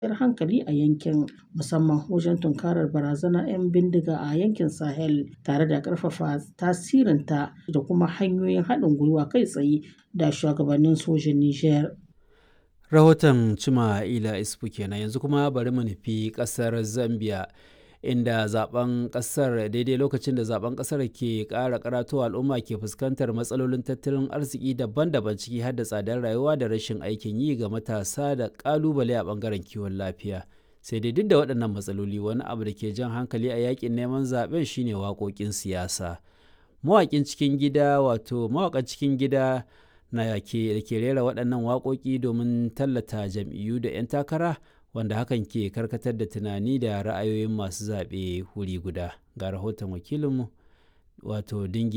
kwanciyar hankali a yankin musamman wajen tunkarar barazanar 'yan bindiga a yankin Sahel tare da ƙarfafa tasirinta da kuma hanyoyin haɗin gwiwa kai tsaye da shugabannin sojin Nijar. Rahoton Cima Ila Isfu kenan yanzu kuma bari mu nufi ƙasar Zambia. inda zaben kasar daidai lokacin da zaben kasar ke kara karatowa al'umma ke fuskantar matsalolin tattalin arziki daban-daban ciki har da tsadar rayuwa da rashin aikin yi ga matasa da kalubale a bangaren kiwon lafiya sai dai duk da waɗannan matsaloli wani abu da ke jan hankali a yakin neman zaben shine waƙoƙin siyasa mawaƙin cikin gida wato mawaƙan cikin gida na ke da ke rera waɗannan waƙoƙi domin tallata jam'iyyu da 'yan takara wanda hakan ke karkatar da tunani da ra'ayoyin masu zaɓe wuri guda ga rahoton wakilinmu wato dingi